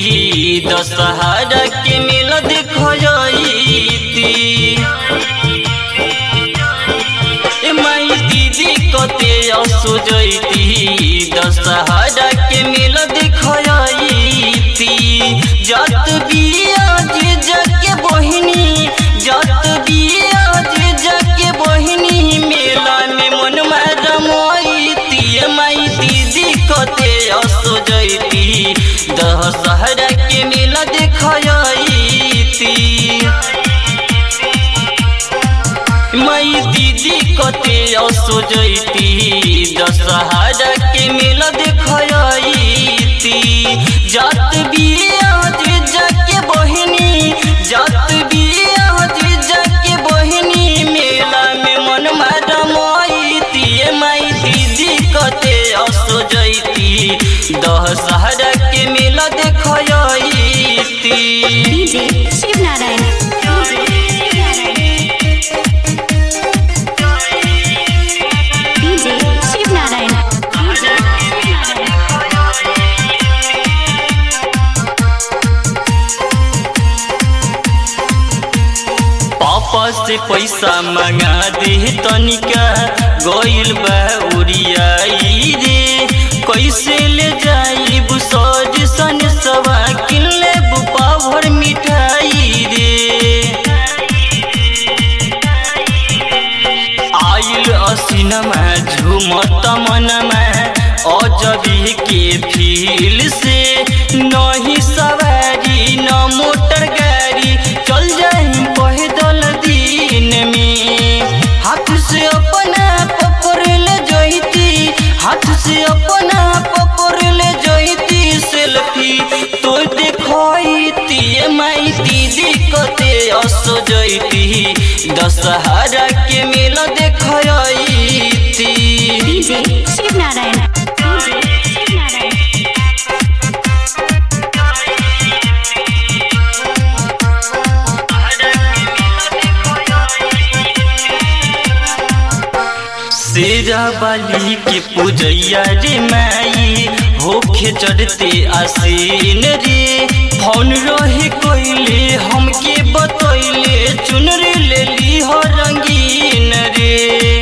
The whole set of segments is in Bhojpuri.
दशहरा के मेला देखती ए माई दीदी कते असो जैती दशहरा के मेला देखती जत बिया जे जके बहिनी जत बिया जे जके बहिनी मेला में मन रमैती ए माई दीदी कते असो जैती दशहरा के मेला देखती मई दीदी कते असो जैती दशहरा के मेला देखती जात बिया जे जाके बहिनी जात बिया जे जाके बहिनी मेला में मन रमैती ए माई दीदी कते असो जैती दशहरा के मेला देखती डीजे शिव नारायण डीजे शिव नारायण पापा से पैसा मंगा दे तनिका गइल बा उड़ियाई रे कैसे ले जाइब सज सन सवा किन लेब पावर मिठाई रे आइल असिनमा झुमत मनमा अजबी के फील से नहीं सवारी न मोटर गाड़ी चल जाई पैदल दिन में हाथ से अपना पकड़ ले जैती हाथ से अपना पकड़ ले जैती सेल्फी तो देखती ए माई दीदी कते असो जैती दशहरा के मेला देखती डीजे शिव नारायण डीजे शिव नारायण शेरा बाली के पूजैया रे माई होखे चढ़ते आसीन रे फोन रहे कोइले हमके बतैले चुनरी ले ली हो रंगीन रे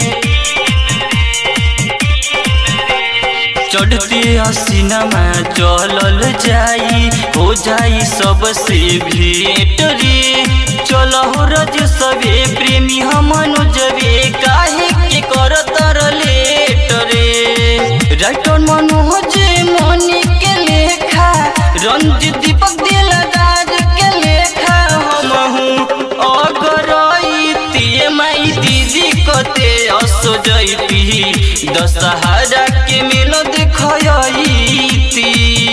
चढ़ते हसीनमा चलल जाई हो जाई सबसे भेंट रे चल हो रज सबे प्रेमी हमनु जबे काहे के करतर लेट रे राइटर मनोज मनी के लेखा रंजित दीपक दिलदार के लेखा हमहू अगरैती ए माई दीदी कते असो जैती दशहरा के मेला देखती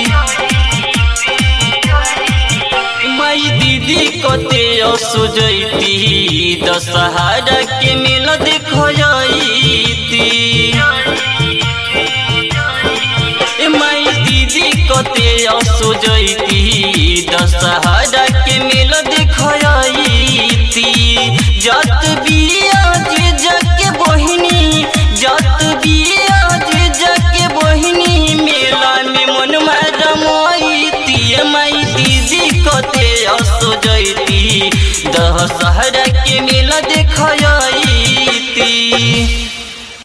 माई दीदी कते असो जैती दशहरा के मेला देखती ए माई दीदी कते असो जैती दशहरा के मेला देखती जत बिया जे जके बहिनी जत बिया जे जके बहिनी मेला में मन रमैती ए माई दीदी कते असो जैती दशहरा के मेला देखती